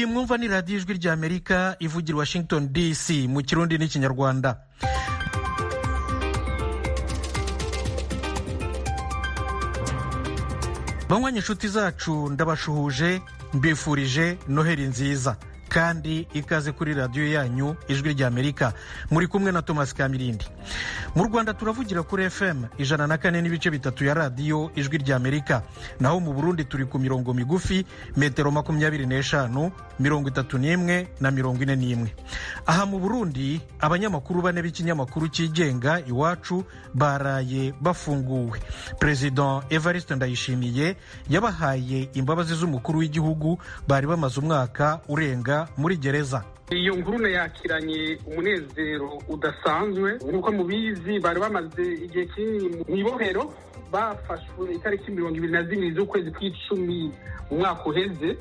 mwumva ni radiyo ijwi rya amerika ivugira washington dc mu kirundi n'ikinyarwanda banywanya inshuti zacu ndabashuhuje mbifurije noheri nziza kandi ikaze kuri radiyo yanyu ijwi ry'amerika muri kumwe na thomas kamirindi mu rwanda turavugira kuri fm ijana na kane n'ibice bitatu ya radiyo ijwi ry'amerika naho mu burundi turi ku mirongo migufi metero makumyabiri n'eshanu mirongo itatu n'imwe na mirongo ine n'imwe aha mu burundi abanyamakuru bane b'ikinyamakuru cyigenga iwacu baraye bafunguwe perezida evariste ndayishimiye yabahaye imbabazi z'umukuru w'igihugu bari bamaze umwaka urenga muri gereza iyo ngurune yakiranye umunezero udasanzwe nk'uko mubizi bari bamaze igihe kinini mu ibohero bafashwe itariki mirongo ibiri na zibiri z'ukwezi kw'icumi mu mwaka uheze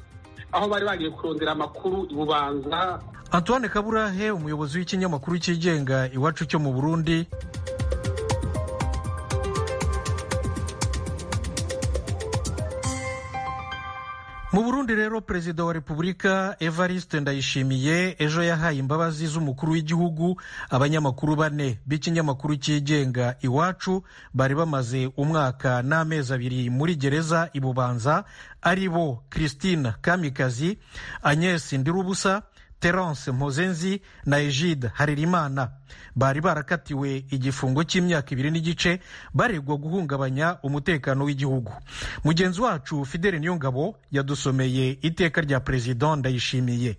aho bari bagiye kurondera amakuru i bubanza antoine kaburahe umuyobozi w'ikinyamakuru cyigenga iwacu cyo mu burundi mu burundi rero perezida wa repubulika evariste ndayishimiye ejo yahaye imbabazi z'umukuru w'igihugu abanyamakuru bane b'ikinyamakuru cyigenga iwacu bari bamaze umwaka n'amezi abiri muri gereza i bubanza ari bo christine kamikazi agnes ndirubusa terence mpozenzi na egide haririmana bari barakatiwe igifungo cy'imyaka ibiri n'igice baregwa guhungabanya umutekano w'igihugu mugenzi wacu fidele niyongabo yadusomeye iteka rya perezida ndayishimiye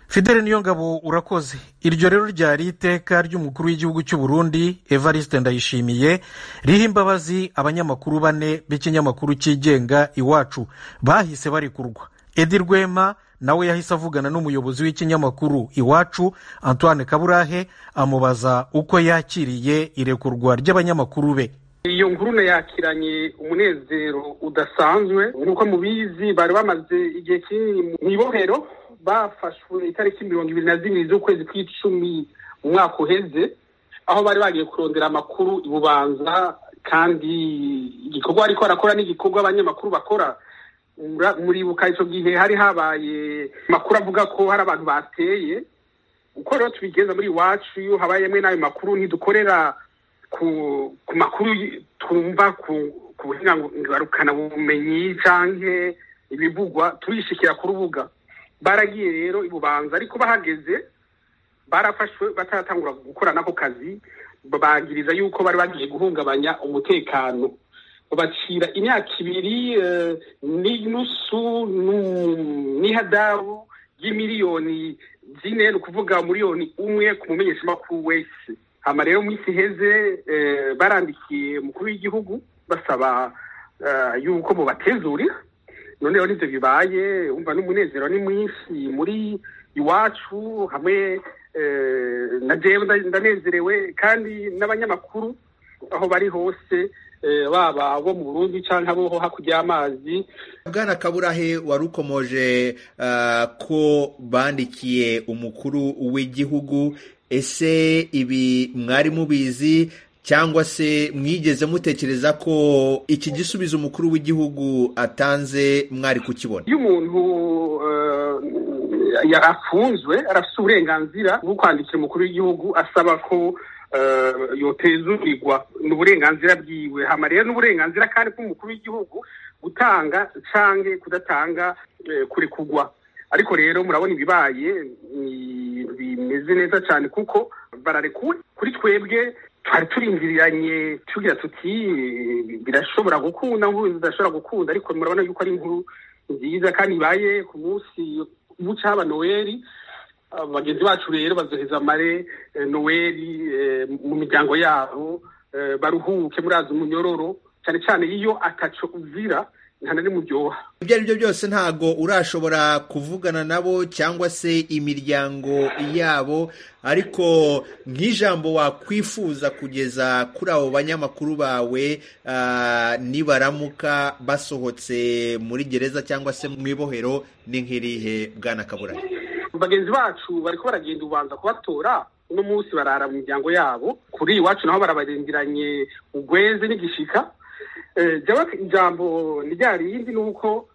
fidele niyongabo urakoze iryo rero ryari iteka ry'umukuru w'igihugu cy'u burundi evariste ndayishimiye riha imbabazi abanyamakuru bane b'ikinyamakuru cyigenga iwacu bahise barekurwa edi rwema nawe yahise avugana n'umuyobozi w'ikinyamakuru iwacu antoine kaburahe amubaza uko yakiriye irekurwa ry'abanyamakuru be iyo ngurune yakiranye umunezero udasanzwe nk'uko mubizi bari bamaze igihe kinini mu ibohero bafashwe itariki mirongo ibiri na zibiri z'ukwezi kw'icumi mu mwaka uheze aho bari bagiye kurondera amakuru i bubanza kandi igikorwa ariko barakora n'igikorwa abanyamakuru bakora muribuka icyo gihe hari habaye amakuru avuga ko hari abantu bateye uko rero tubigeza muri iwacu iyo habayemo n'ayo makuru ntidukorera ku makuru twumva ku buhingarukana bumenyi cyangwa ibivugwa turishikira ku rubuga baragiye rero ibubanza ariko bahageze barafashwe bataratangura gukora n'ako kazi bagiriza yuko bari bagiye guhungabanya umutekano bacira imyaka ibiri n'inusu n'ihadabu y'imiliyoni zine ni ukuvuga miliyoni umwe ku mumenyeshamakuru wese hano rero mu isi heze barandikiye umukuru w'igihugu basaba yuko mubatezurira noneho n'ibyo bibaye wumva n'umunezero ni mwinshi muri iwacu hamwe na jewe ndanezerewe kandi n'abanyamakuru aho bari hose baba bo mu burundi cyangwa bo hakurya y'amazi bwana kaburahe wari ukomoje ko bandikiye umukuru w'igihugu ese ibi mwari mubizi cyangwa se mwigeze mutekereza ko iki gisubizo umukuru w'igihugu atanze mwari kukibona iyo umuntu afunzwe arafite uburenganzira bwo kwandikira umukuru w'igihugu asaba ko yotezurirwa ni uburenganzira bwiwe hama rero n'uburenganzira kandi bw'umukuru w'igihugu gutanga cange kudatanga kuri kugwa ariko rero murabona ibibaye bimeze neza cyane kuko bararekuwe kuri twebwe twari turindiriranye tugira tuti birashobora gukunda nkuru zidashobora gukunda ariko murabona yuko ari inkuru nziza kandi ibaye ku munsi buca haba noheli bagenzi bacu rero bazoheza amare noheli mu miryango yabo baruhuke muri azi umunyororo cyane cyane iyo ataco uvira nta na rimwe uryoha ibyo ari byo byose ntago urashobora kuvugana nabo cyangwa se imiryango yabo ariko nk'ijambo wakwifuza kugeza kuri abo banyamakuru bawe nibaramuka basohotse muri gereza cyangwa se mu ibohero ni nk'irihe bwana kaburari bagenzi bacu bariko baragenda ubanza kubatora uno munsi barara mu miryango yabo kuri iwacu naho barabarengeranye ugweze n'igishika ijambo ryari yindi ni uko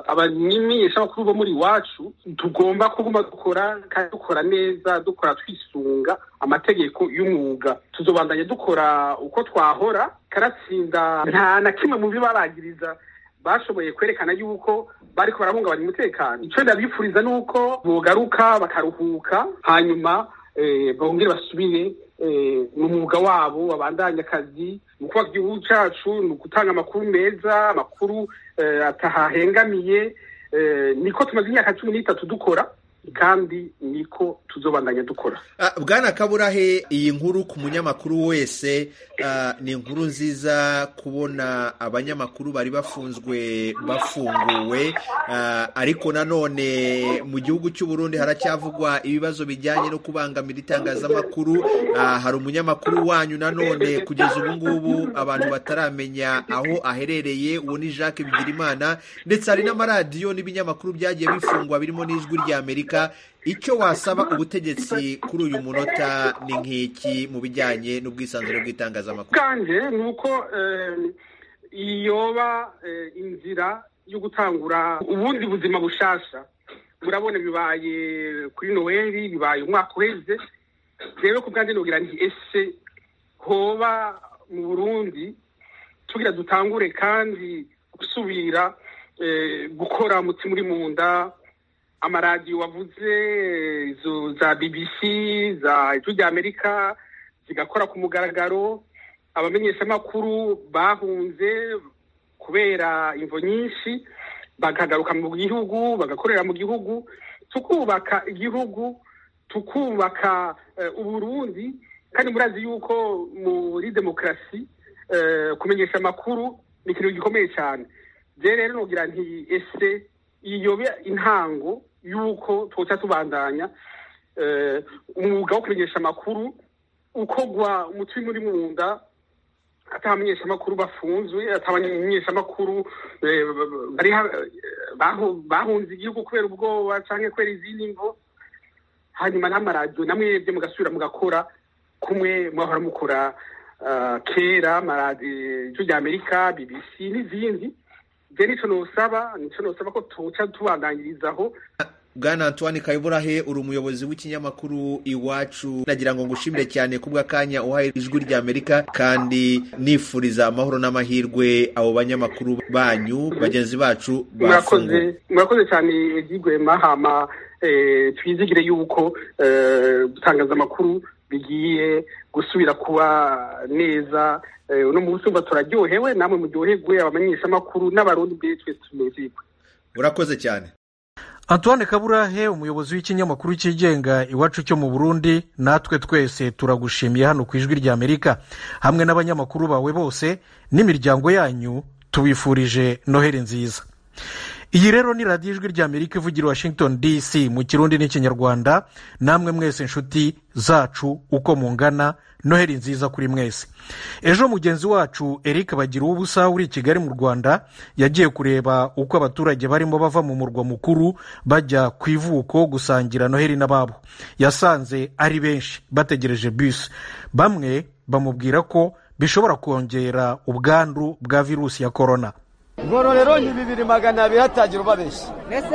abamenyesha bakuru bo muri iwacu tugomba kuguma dukora kandi dukora neza dukora twisunga amategeko y'umwuga tuzobandanya dukora uko twahora karatsinda nta na kimwe mu byo babagiriza bashoboye kwerekana yuko bari barahungabanya umutekano icyo ndabifuriza ni uko bogaruka bakaruhuka hanyuma bongere basubire ni umwuga wabo babandanya akazi mu kubaka igihugu cyacu ni ugutanga amakuru meza amakuru atahahengamiye niko tumaze imyaka cumi n'itatu dukora kandi niko tuzobandanya dukora bwana kaburahe iyi nkuru ku munyamakuru wese ni inkuru nziza kubona abanyamakuru bari bafunzwe bafunguwe ariko nanone mu gihugu cy'u Burundi haracyavugwa ibibazo bijyanye no kubangamira itangazamakuru hari umunyamakuru wanyu nanone kugeza ubu ngubu abantu bataramenya aho aherereye uwo ni jacques bigirimana ndetse hari n'amaradiyo n'ibinyamakuru byagiye bifungwa birimo n'ijwi ry'amerika icyo wasaba ubutegetsi kuri uyu munota ni nk'iki mu bijyanye n'ubwisanzure bw'itangazamakuru kandi ni uko iyoba inzira yo gutangura ubundi buzima bushasha urabona bibaye kuri noheli bibaye umwaka uheze rero ku bwanjye nugira nti ese hoba mu burundi tugira dutangure kandi gusubira gukora umutima uri mu nda amaradiyo wavuze izo za BBC za ijwi rya amerika zigakora ku mugaragaro abamenyeshamakuru bahunze kubera imvo nyinshi bakagaruka mu gihugu bagakorera mu gihugu tukubaka igihugu tukubaka uburundi kandi murazi yuko muri demokarasi kumenyesha amakuru ni ikintu gikomeye cyane rero nugira nti ese iyobe intango yuko twoca tubandanya umwuga wo kumenyesha amakuru ukogwa umutima uri mu nda atamenyesha amakuru bafunzwe atamenyesha amakuru bahunze igihugu kubera ubwoba cyangwa kubera izindi ngo hanyuma n'amaradiyo namwebwe mugasubira mugakora kumwe muhora mukora kera amaradiyo ry'amerika bbc n'izindi nicyo nusaba nicyo nusaba ko tuwuca tubanangirizaho bwana antoine kayiburahe uri umuyobozi w'ikinyamakuru iwacu nagira ngo ngushimire cyane kubw'akanya uhaye ijwi ry'amerika kandi nifuriza amahoro n'amahirwe abo banyamakuru banyu bagenzi bacu bafunguye murakoze cyane igigwe mahama twizigire yuko gutangaza amakuru bigiye gusubira kuba neza uno munsi umva turaryohewe namwe muryoherwe abamenyeshamakuru n'abarundi mbere twese tunezerwe urakoze cyane antoine kaburahe umuyobozi w'ikinyamakuru cyigenga iwacu cyo mu burundi natwe twese turagushimiye hano ku ijwi ry'amerika hamwe n'abanyamakuru bawe bose n'imiryango yanyu tubifurije noheli nziza iyi rero ni radiyo ijwi ry'amerika ivugira washington dc mu kirundi n'ikinyarwanda namwe mwese inshuti zacu uko mungana noheli nziza kuri mwese ejo mugenzi wacu eric bagira ubusa uri i kigali mu rwanda yagiye kureba uko abaturage barimo bava mu murwa mukuru bajya ku ivuko gusangira noheli n'ababo yasanze ari benshi bategereje bisi bamwe bamubwira ko bishobora kongera ubwandu bwa virusi ya korona ngororero ni bibiri magana abiri hatagira ubabeshya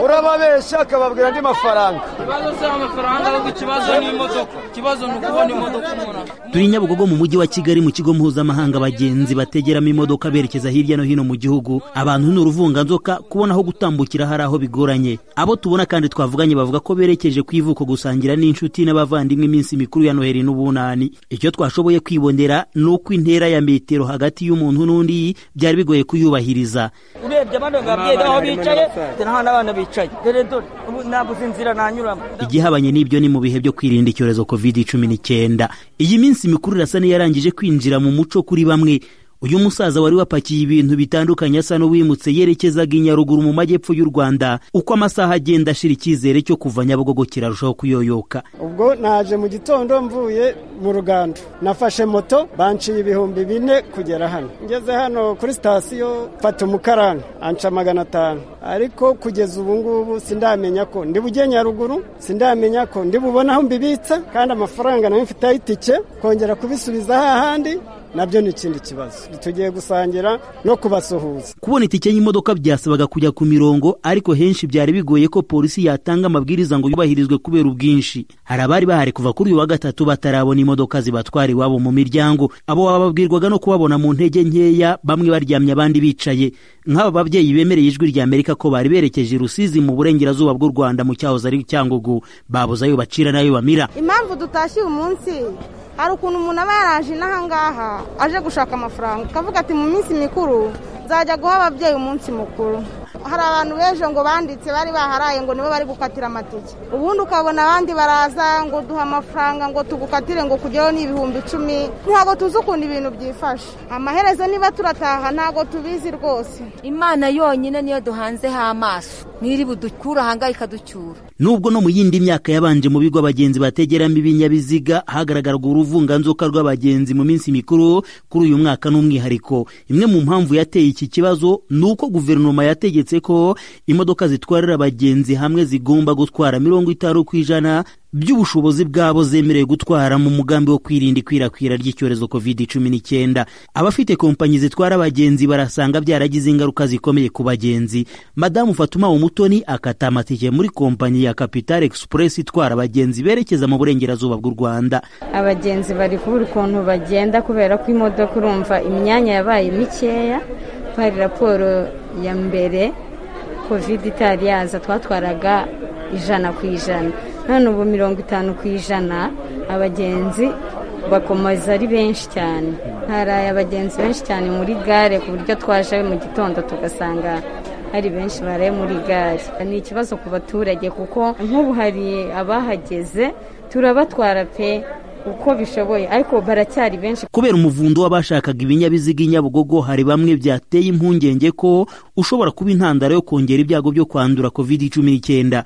urababeshya akababwira andi mafaranga ikibazo si amafaranga ahubwo ikibazo ni imodoka ikibazo ni ukubona imodoka umuntu turi nyabugogo mu mujyi wa kigali mu kigo mpuzamahanga abagenzi bategeramo imodoka berekeza hirya no hino mu gihugu abantu ni uruvunganzoka kubona aho gutambukira hari aho bigoranye abo tubona kandi twavuganye bavuga ko berekeje ku ivuko gusangira n'inshuti n'abavandimwe iminsi mikuru ya noheli n'ubunani icyo twashoboye kwibonera ni uko intera ya metero hagati y'umuntu n'undi byari bigoye kuyubahiriza urebye abandi babyeyi aho bicaye dore n'abandi abana bicaye dore dore ubu ntaguze inzira nanyuramo igihabanye n'ibyo ni mu bihe byo kwirinda icyorezo covid cumi n'icyenda iyi minsi mikuru irasa n'iyarangije kwinjira mu muco kuri bamwe uyu musaza wari wapakiye ibintu bitandukanye asa n'uwimutse yerekezaga i nyaruguru mu majyepfo y'u rwanda uko amasaha agenda ashira icyizere cyo kuva nyabugogo kirarushaho kuyoyoka ubwo naje mu gitondo mvuye mu rugando nafashe moto banciye ibihumbi bine kugera hano ngeze hano kuri sitasiyo mfata umukarani anca magana atanu ariko kugeza ubu ngubu sindamenya ko ndi bujye nyaruguru sindamenya ko ndi bubone aho mbibitsa kandi amafaranga nayo mfiteho itike kongera kubisubiza hahandi nabyo ni ikindi kibazo tugiye gusangira no kubasuhuza kubona itike y'imodoka byasabaga kujya ku mirongo ariko henshi byari bigoye ko polisi yatanga amabwiriza ngo yubahirizwe kubera ubwinshi hari abari bahari kuva kuri uyu wa gatatu batarabona imodoka zibatwara iwabo mu miryango abo bababwirwaga no kubabona mu ntege nkeya bamwe baryamye abandi bicaye nk'aba babyeyi bemereye ijwi rya amerika ko bari berekeje i rusizi mu burengerazuba bw'u rwanda mu cyahoze ari cyangugu babuze ayo bacira n'ayo bamira impamvu dutashye uyu munsi hari ukuntu umuntu aba yaraje inaha ngaha aje gushaka amafaranga akavuga ati mu minsi mikuru nzajya guha ababyeyi umunsi mukuru hari abantu b'ejo ngo banditse bari baharaye ngo nibo bari gukatira amatike ubundi ukabona abandi baraza ngo duha amafaranga ngo tugukatire ngo kujyaho ni ibihumbi icumi ntabwo tuzi ukuntu ibintu byifashe amaherezo niba turataha ntabwo tubizi rwose imana yonyine niyo duhanzeho amaso n'iri budukura ahangayika ducyura nubwo no mu yindi myaka yabanje mu bigo abagenzi bategeramo ibinyabiziga hagaragaraga uruvunganzoka rw'abagenzi mu minsi mikuru kuri uyu mwaka n'umwihariko imwe mu mpamvu yateye iki kibazo ni uko guverinoma yategetse ko imodoka zitwarira abagenzi hamwe zigomba gutwara mirongo itanu ku ijana by'ubushobozi bwabo zemerewe gutwara mu mugambi wo kwirinda ikwirakwira ry'icyorezo covid cumi n'icyenda abafite kompanyi zitwara abagenzi barasanga byaragize ingaruka zikomeye ku bagenzi madamu fatuma umutoni akata amatike muri kompanyi ya capital express itwara abagenzi berekeza mu burengerazuba bw'u rwanda abagenzi bari kubura ukuntu bagenda kubera ko imodoka urumva imyanya yabaye mikeya hari raporo ya mbere kovide itari yaza twatwaraga ijana ku ijana none ubu mirongo itanu ku ijana abagenzi bakomeza ari benshi cyane haraye abagenzi benshi cyane muri gare ku buryo twaje mu gitondo tugasanga hari benshi baraye muri gare ni ikibazo ku baturage kuko nk'ubu hari abahageze turabatwara pe uko bishoboye ariko baracyari benshi kubera umuvundo w'abashakaga ibinyabiziga i nyabugogo hari bamwe byateye impungenge ko ushobora kuba intandaro yo kongera ibyago byo kwandura covid cumi n'icyenda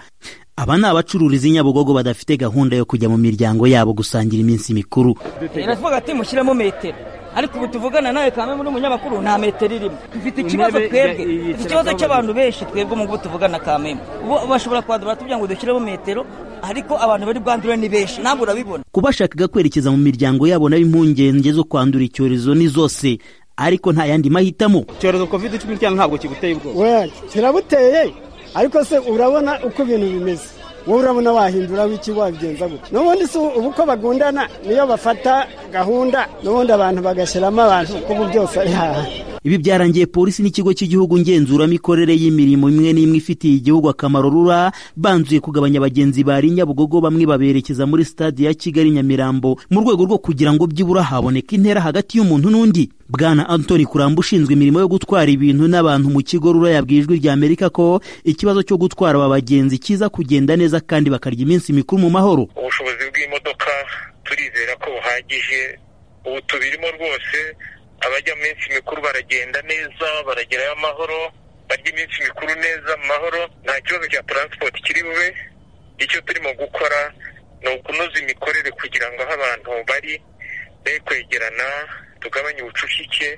aba ni abacururiza i nyabugogo badafite gahunda yo kujya mu miryango yabo gusangira iminsi mikuru iravuga ati mushyiremo metero ariko ubu tuvugana nawe kandi muri umunyamakuru nta metero irimo dufite ikibazo twebwe dufite ikibazo cy'abantu benshi twebwe mu bo tuvugana kameme bashobora kwadura tugira ngo dushyiremo metero ariko abantu bari bwandure ni benshi ntabwo urabibona ku bashakaga kwerekeza mu miryango yabo nabo impungenge zo kwandura icyorezo ni zose ariko nta yandi mahitamo icyorezo covid cumi n'icyenda ntabwo kiguteye ubwoba kirabuteye ariko se urabona uko ibintu bimeze wowe urabona wahindura wiki wabigenza gutya n'ubundi si ubu uko bagundana niyo bafata gahunda n'ubundi abantu bagashyiramo abantu kuko ubu byose ari haha ibi byarangiye polisi n'ikigo cy'igihugu ngenzuramikorere y'imirimo imwe n'imwe ifitiye igihugu akamaro rura banzuye kugabanya abagenzi bari nyabugogo bamwe baberekeza muri stade ya kigali nyamirambo mu rwego rwo kugira ngo byibura haboneka intera hagati y'umuntu n'undi bwana antoni kuramba ushinzwe imirimo yo gutwara ibintu n'abantu mu kigo rura yabwiye ijwi rya amerika ko ikibazo cyo gutwara aba bagenzi kiza kugenda neza kandi bakarya iminsi mikuru mu mahoro ubushobozi bw'imodoka turizera ko buhagije ubu tubirimo rwose abajya mu minsi mikuru baragenda neza baragerayo amahoro barya iminsi mikuru neza mu mahoro nta kibazo cya taransipoti kiri bube icyo turimo gukora ni ukunoza imikorere kugira ngo aho abantu bari be kwegerana tugabanye ubucucike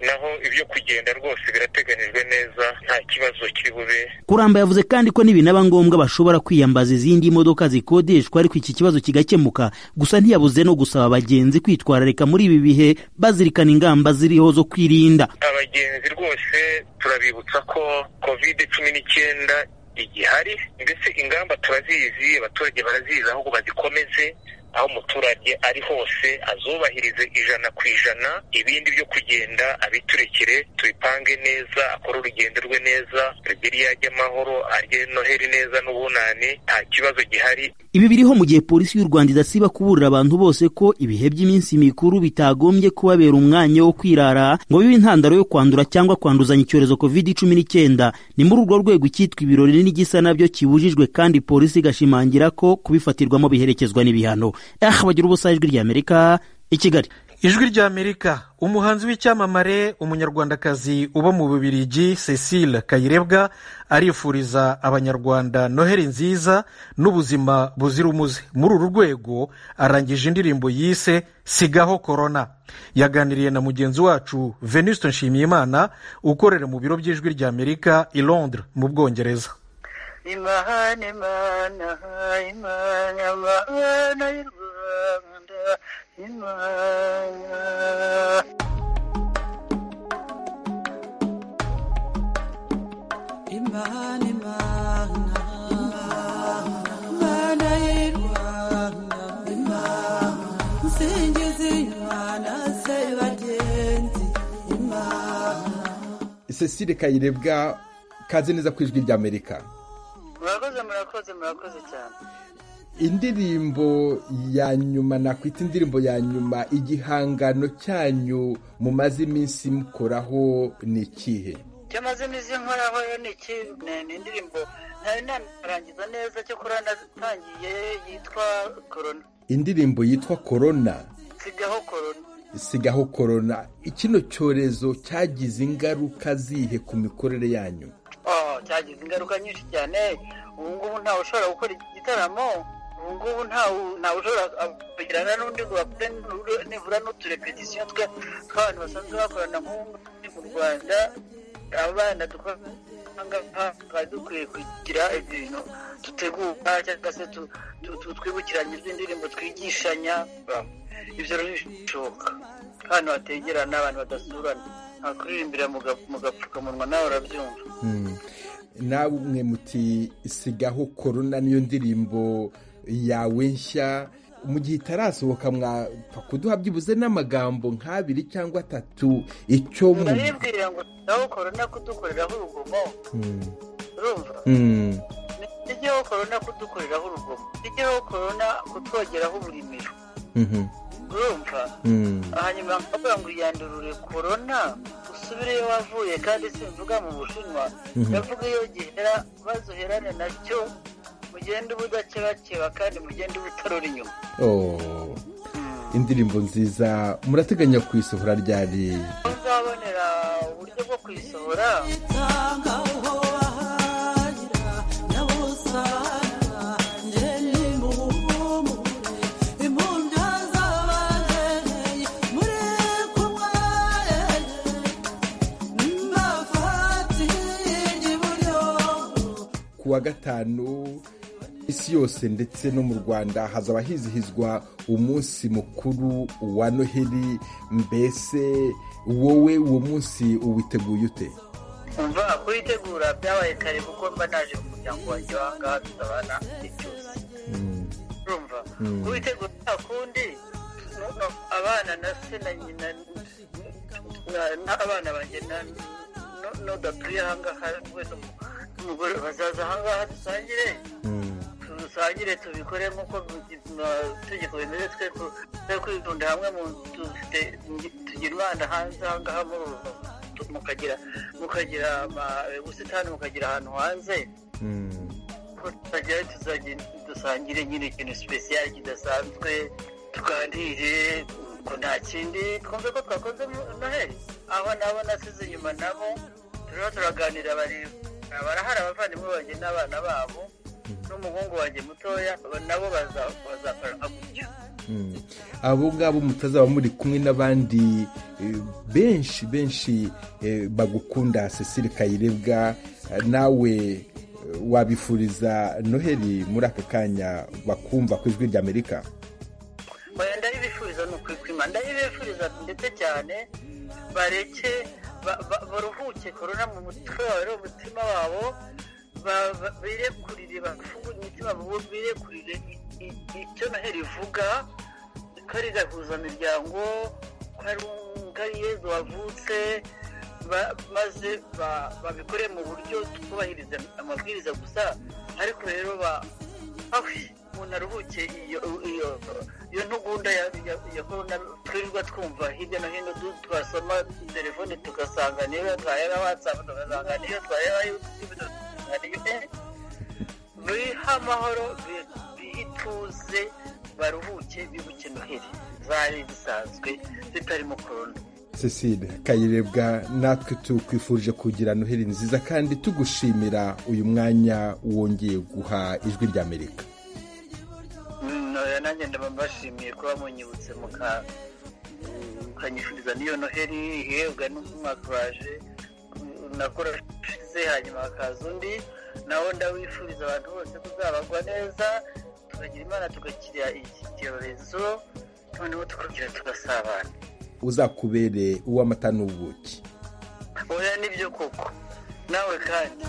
naho ibyo kugenda rwose birateganijwe neza nta kibazo kiri bube kuramba yavuze kandi ko n'ibinaba ngombwa bashobora kwiyambaza izindi modoka zikodeshwa ariko iki kibazo kigakemuka gusa ntiyabuze no gusaba abagenzi kwitwararika muri ibi bihe bazirikana ingamba ziriho zo kwirinda abagenzi rwose turabibutsa ko kovide cumi n'icyenda igihari mbese ingamba turazizi abaturage barazizi ahubwo bazikomeze aho umuturage ari hose azubahirize ijana ku ijana ibindi byo kugenda abiturekere tubipange neza akore urugendo rwe neza rugere iyo ajya amahoro arye noheri neza n'ubunani nta kibazo gihari ibi biriho mu gihe polisi y'u rwanda idasiba kuburira abantu bose ko ibihe by'iminsi mikuru bitagombye kubabera umwanya wo kwirara ngo bibe intandaro yo kwandura cyangwa kwanduzanya icyorezo covid cumi n'icyenda ni muri urwo rwego icyitwa ibirori n'igisa nabyo kibujijwe kandi polisi igashimangira ko kubifatirwamo biherekezwa n'ibihano aha bagira ubusa ijwi ry'amerika i kigali ijwi ry'amerika umuhanzi w'icyamamare umunyarwandakazi uba mu bubirigi cecile kayirebwa arifuriza abanyarwanda noheli nziza n'ubuzima buzira umuze muri uru rwego arangije indirimbo yise sigaho korona yaganiriye na mugenzi wacu venuste nshimiyimana ukorera mu biro by'ijwi ry'amerika i londres mu bwongereza imana imana imana imana y'u rwanda imana imana imana imana y'u rwanda imana nsingiza imana se bagenzi imana cecile kayirebwa kaze neza ku ijwi ry'amerika murakoze murakoze murakoze cyane indirimbo ya nyuma nakwita indirimbo ya nyuma igihangano cyanyu mumaze iminsi mukoraho ni ikihe icyo maze iminsi nkoraho ni iki ni indirimbo ntari narangiza neza cyo kurana natangiye yitwa korona indirimbo yitwa korona sigaho korona sigaho korona kino cyorezo cyagize ingaruka zihe ku mikorere yanyu cyagize ingaruka nyinshi cyane ubu ngubu ntawe ushobora gukora igitaramo ubu ngubu ntawe ushobora kugirana n'undi ngo bakore nibura n'uturepetisiyo twe tw'abantu basanzwe bakorana nk'ubu mu rwanda abana tukaba dukwiye kugira ibintu dutegura cyangwa se twibukiranya iz'indirimbo twigishanya ibyo bishoboka ahantu hategerana abantu badasurana ntakuririmbira mu gapfukamunwa nawe urabyumva namwe muti sigaho korona niyo ndirimbo yawe nshya mu gihe itarasohoka mwapfa kuduha byibuze n'amagambo nk'abiri cyangwa atatu icyo mu turabibwira ngo sigaho korona kudukoreraho urugomo urumva sigaho korona kudukoreraho urugomo sigaho korona kutwogeraho uburimiro urumva hanyuma bakavuga ngo yandurure korona usubire iyo wavuye kandi simvuga mu bushinwa ndavuga iyo gihera bazuherane nacyo mugende ubudakebakeba kandi mugende ubutarura inyuma indirimbo nziza murateganya kuyisohora ryari uzabonera uburyo bwo kuyisohora wa gatanu isi yose ndetse no mu rwanda hazaba hizihizwa umunsi mukuru wa noheli mbese wowe uwo munsi uwiteguye ute umva kuwitegura byabaye kare kuko mba naje mu muryango wanjye wahangaha tuzabana igihe cyose urumva kuwitegura nta kundi abana na se na nyina n'abana banjye n'udatuye ahangaha rwose umugore bazaza ahangaha dusangire dusangire tubikore nk'uko itegeko bimeze twe twe kwitunda hamwe tugira umwana hanze ahangaha mukagira mukagira ubusitani mukagira ahantu hanze tuzagera dusangire nyine ikintu sipesiyali kidasanzwe tuganire ko nta kindi twumve ko twakoze noheli aho nabo nasize inyuma nabo turiho turaganira bareba barahari abavandimwe banjye n'abana babo n'umuhungu wanjye mutoya nabo bazakora gutyo abo ngabo mutazaba muri kumwe n'abandi benshi benshi bagukunda cecile kayirebwa nawe wabifuriza noheli muri aka kanya bakumva ku ijwi ry'amerika ndabibifuriza ni ukwikwima ndabibifuriza ndetse cyane bareke baruhuke korona mu mutwe wawe umutima wabo birekurire bafunguye imitima birekurire icyo noheli ivuga ko ari gahuzamiryango ko ari yezu wavutse ba- maze ba- babikore mu buryo twubahiriza amabwiriza gusa ariko rero ba- aho umuntu aruhuke iyo iyo iyo ntugunda ya ya- ya korona twirirwa twumva hirya no hino du- twasoma telefone tugasanga niyo yatwaye na watsapu tugasanga niyo yatwaye na yutubu tugasanga niyo eh, biha amahoro bi- bihe ituze baruhuke bibuke noheli zari zisanzwe zitarimo korona cecile kayirebwa natwe tukwifurije kugira noheli nziza kandi tugushimira uyu mwanya wongeye guha ijwi ry'amerika Mm, oya, nanjye ndaba mbashimiye kuba munyibutse muka- mm, mukanyifuriza n'iyo noheli ihebwa n'umwaka uraje mm, nakora ushize hanyuma hakaza undi nawo ndawifuriza abantu bose kuzabagwa neza tukagira imana tugakira iki cyorezo noneho tukagira tugasabana uzakubere uw'amata n'ubuki oya nibyo koko nawe kandi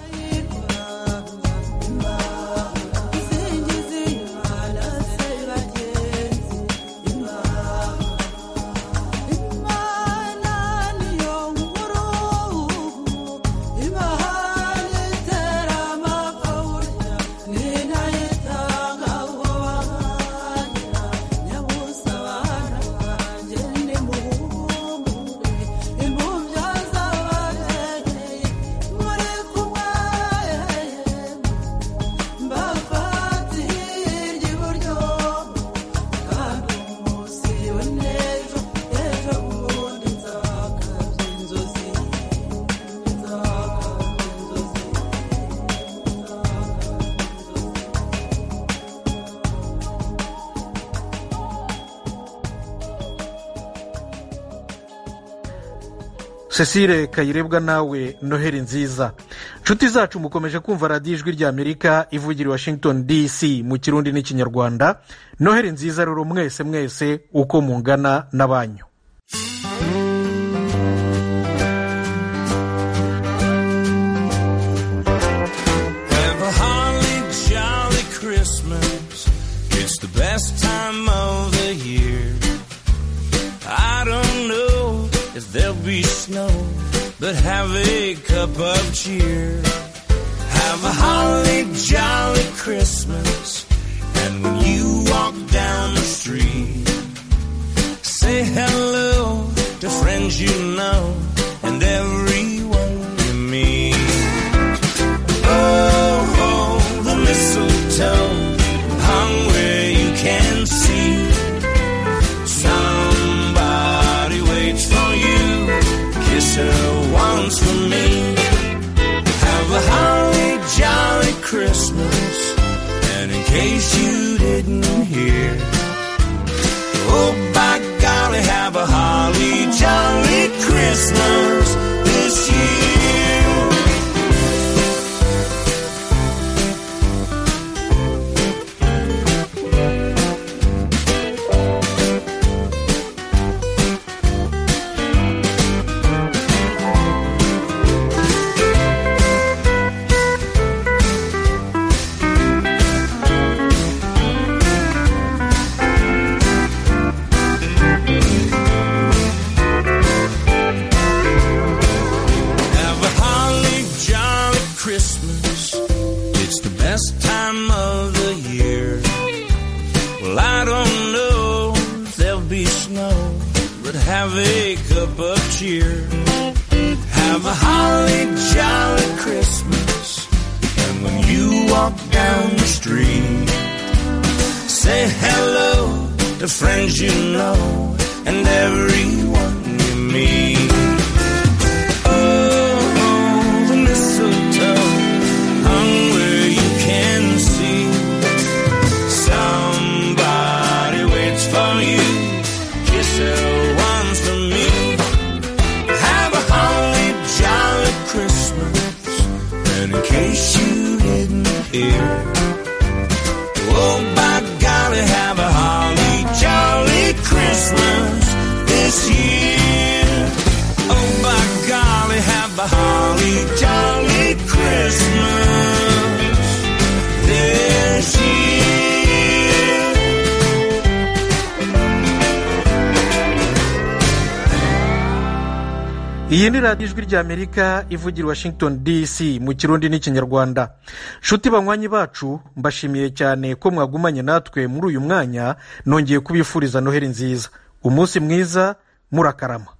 cecile kayirebwa nawe noheli nziza inshuti zacu mukomeje kumva radiyo ijwi ry'amerika ivugira i washington dc mu kirundi n'ikinyarwanda noheli nziza rero mwese mwese uko mungana na banyu Have a holly jolly Christmas. It's the best time of the year. I don't know if there'll be snow, but have a cup of cheer. Have a holly jolly Christmas. And when you walk down the street, say hello to friends you know and everyone you meet. Oh, oh, the mistletoe hung where you can see. Somebody waits for you. Kiss her once for me. Have a holly jolly Christmas. And in case you didn't hear, oh by golly, have a holly jolly Christmas this year. Have a holly jolly Christmas. It's the best time of the year. Well, I don't know if there'll be snow, but have a cup of cheer. Have a holly jolly Christmas. And when you walk down the street, say hello to friends you know and everyone you meet. Oh, the mistletoe hung where you can see. Somebody waits for you. Kiss her once for me. Have a holly jolly Christmas. And in case you didn't hear, oh by golly, have a holly jolly Christmas this year. iyi ni radiyo ijwi ry'amerika ivugira washington dc mu kirundi n'ikinyarwanda nshuti banywanyi bacu mbashimiye cyane ko mwagumanye natwe muri uyu mwanya nongeye kubifuriza noheli nziza umunsi mwiza murakarama